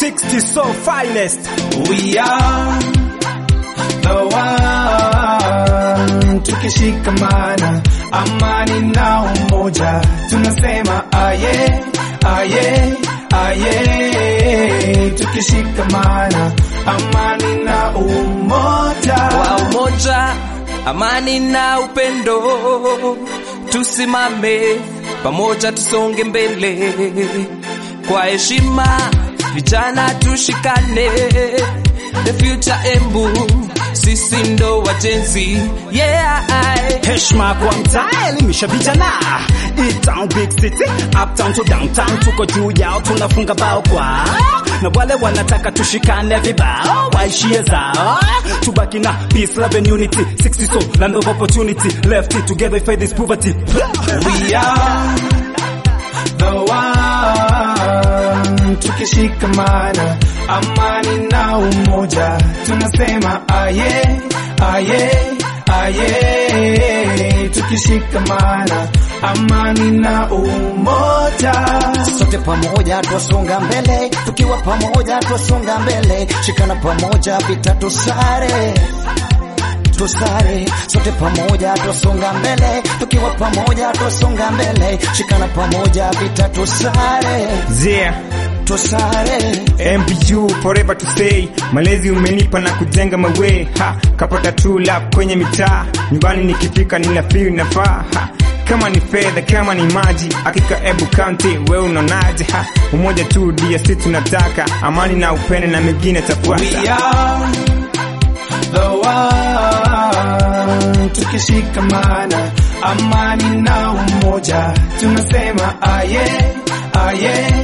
60 so finest. We are the one, tukishikamana, amani na umoja, tunasema aye, aye, aye, tukishikamana, amani na umoja. Kwa umoja, amani na upendo, tusimame pamoja, tusonge mbele kwa heshima, vijana tushikane, the future Embu, sisi ndo wajenzi, yeah. Heshima kwa mtaa, elimisha vijana. E-town, big city, uptown to downtown, tuko juu yao, tunafunga bao kwa na wale wanataka tushikane vibao, waishie zao, tubaki na peace, love and unity, 60 so land of opportunity, left it together, fight this poverty. We are the one, tukishikamana, amani na umoja, tunasema aye, aye, aye, tukishikamana, amani na umoja. sote pamoja twasonga mbele, tukiwa pamoja twasonga mbele, shikana pamoja vita tusare tusare, sote pamoja twasonga mbele, tukiwa pamoja twasonga mbele, shikana pamoja vita tusare Yeah, tusare MBU forever to stay. Malezi umenipa na kujenga mawe ha, kapata true love kwenye mitaa. Nyumbani nikifika nina feel nafaa ha. Kama ni fedha, kama ni maji, hakika Embu County, wewe unaonaje? Ha, umoja tu ndio sisi tunataka, amani na upendo na mengine We tafuata. are the one, tukishikamana, amani na umoja, tunasema aye, aye,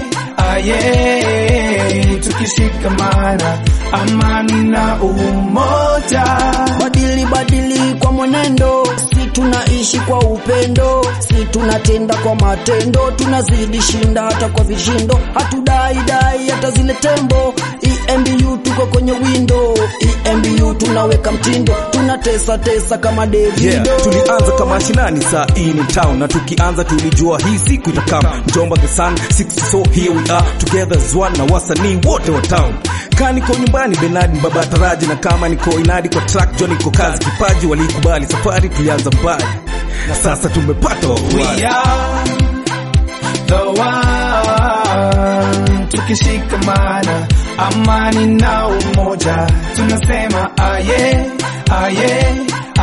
aye, tukishikamana, amani na umoja. badili badili kwa mwenendo, si tunaishi kwa upendo, si tunatenda kwa matendo, tunazidi shinda hata kwa vishindo, hatudai dai hata zile tembo. EMBU tuko kwenye windo, EMBU tunaweka mtindo, tunatesa tesa kama Davido. Yeah, tulianza kama shinani saa hii ni town na tukianza tulijua hii siku itakam Mjomba the sun 60 so here we are together as one na wasanii wote wa town kaa niko nyumbani Benard baba taraji na kama niko inadi kwa track John niko kazi kipaji walikubali safari tulianza mbali na sasa tumepata We wafuasi are the one, tukishikamana, amani na umoja, tunasema aye, aye,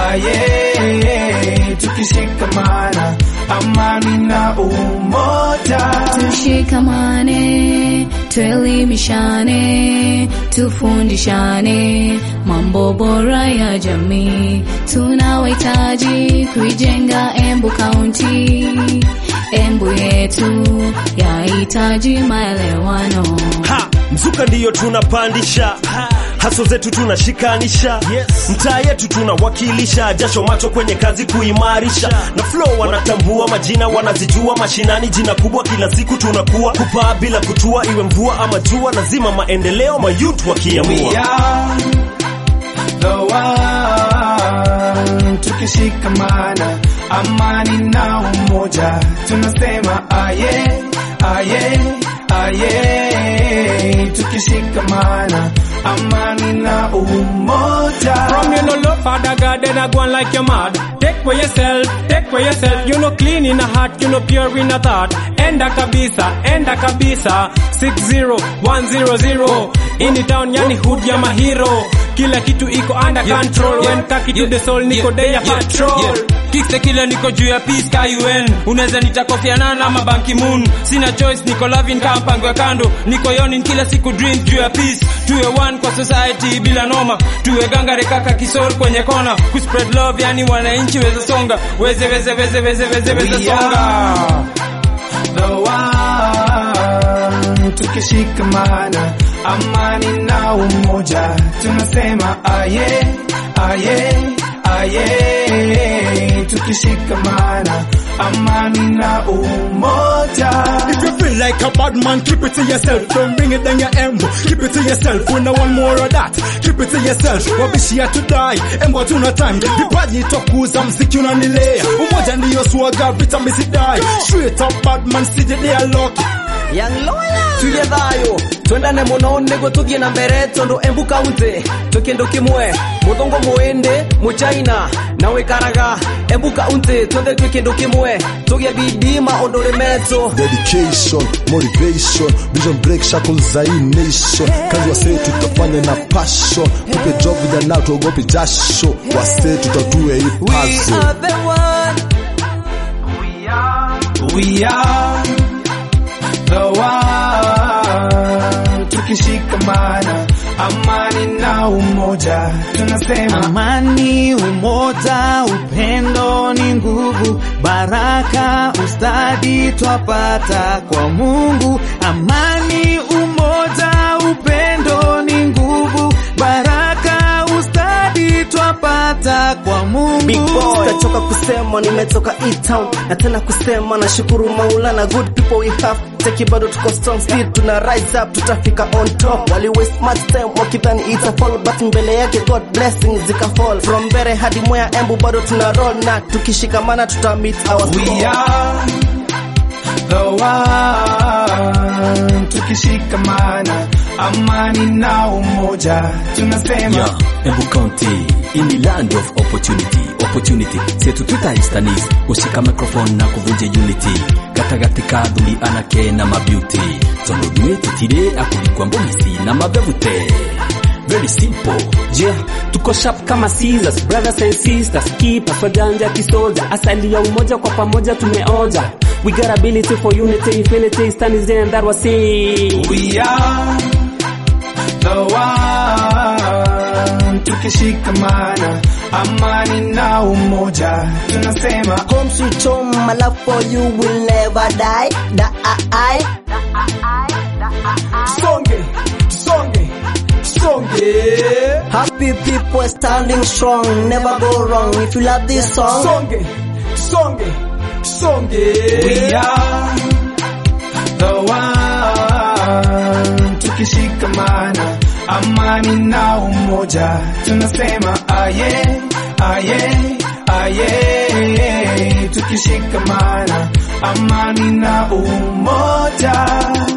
aye, tukishikamana, amani na umoja. Tushikamane, tuelimishane, tufundishane mambo bora ya jamii. Tunawahitaji kuijenga Embu County. Embu yetu yahitaji maelewano. Ha, mzuka ndiyo tunapandisha haso zetu tunashikanisha yes. mtaa yetu tunawakilisha jasho macho kwenye kazi kuimarisha na flow wanatambua majina wanazijua mashinani jina kubwa kila siku tunakuwa kupaa bila kutua iwe mvua ama jua lazima maendeleo mayut We wakiamua are the one, tukishikamana, amani na umoja, tunasema aye, aye, aye, tukishikamana, amani na umoja. From you no love Father God, then I go on like you're mad. Take for yourself, take for yourself. You know clean in a heart, you know pure in a thought. Enda kabisa, enda kabisa. 60100 in the town, yani hood ya mahiro. Kila kitu iko under control. When kaki to the soul, niko day ya patrol. Kikse kile niko juu ya peace ka UN unaweza nita Kofi Annan ama Ban Ki-moon sina choice niko loving kama mpango ya kando niko yonin kila siku dream juu ya peace tuwe one kwa society bila noma tuwe gangare kaka kisor kwenye kona ku spread love yani wananchi weze songa weze weze weze weze weze weze We songa are the one, tukishikamana, amani na umoja, tunasema aye, aye, aye, tukishikamana, amani na umoja. If you feel like a bad man, keep it to yourself. Don't bring it down your embo. Keep it to yourself. We no want more of that. Keep it to yourself. Wabishi ya to die. Embo tuna time. Vipaji tokuza mziki unanilea. Umoja ndiyo swaga vita misidai. Straight up bad man, sije they are lucky. tuge thayo twendane muno niguo tuthie na mbere tondu embu kaunti twi kindu kimwe muthungu muindi muchaina na wikaraga embu kaunti twothe twi kindu kimwe tugie bidii maundu rimetu dedication motivation vision break shackles za hii nation kazi wasee tutafanya na passion tupe job vijana tuogope jasho wasee tutatue hii puzzle We are the one. Tukishikamana, amani na umoja, tunasema Amani, umoja, upendo ni nguvu, baraka, ustadi twapata kwa Mungu. Amani, umoja, upendo ni nguvu, baraka, ustadi twapata kwa Mungu. Big boss kachoka kusema nimetoka E-town na tena kusema na shukuru Maulana good people we have teki bado tuko strong speed tuna rise up tutafika on top wali waste much time wakidhani it's a fall but mbele yake God blessings zika fall from mbere hadi mwea embu bado tuna roll na tukishikamana tuta meet our we score. are the one. Tukishikamana, amani na umoja, tunasema Yeah, Embu County in the land of opportunity opportunity setu tutaistanis gushika microphone na kuvunja unity gatagati ka thuri anake na mabeauty tondu nduä tũtirĩ akũrikwa mbũgici na mabevute very simple Yeah, tuko sharp kama scissors, brothers and sisters, keep us wajanja kisoja, asali ya umoja kwa pamoja tumeoja. We got ability for unity, infinity, standing there and that was it. we are the one. Tukishikamana, amani na umoja, tunasema Home sweet home, my love for you will never die. Die. songe songe songe Happy people standing strong, never go wrong. If you love this song, songe songe songe we are the one. Tukishikamana, amani na umoja, tunasema aye, aye, aye. Tukishikamana, amani na umoja.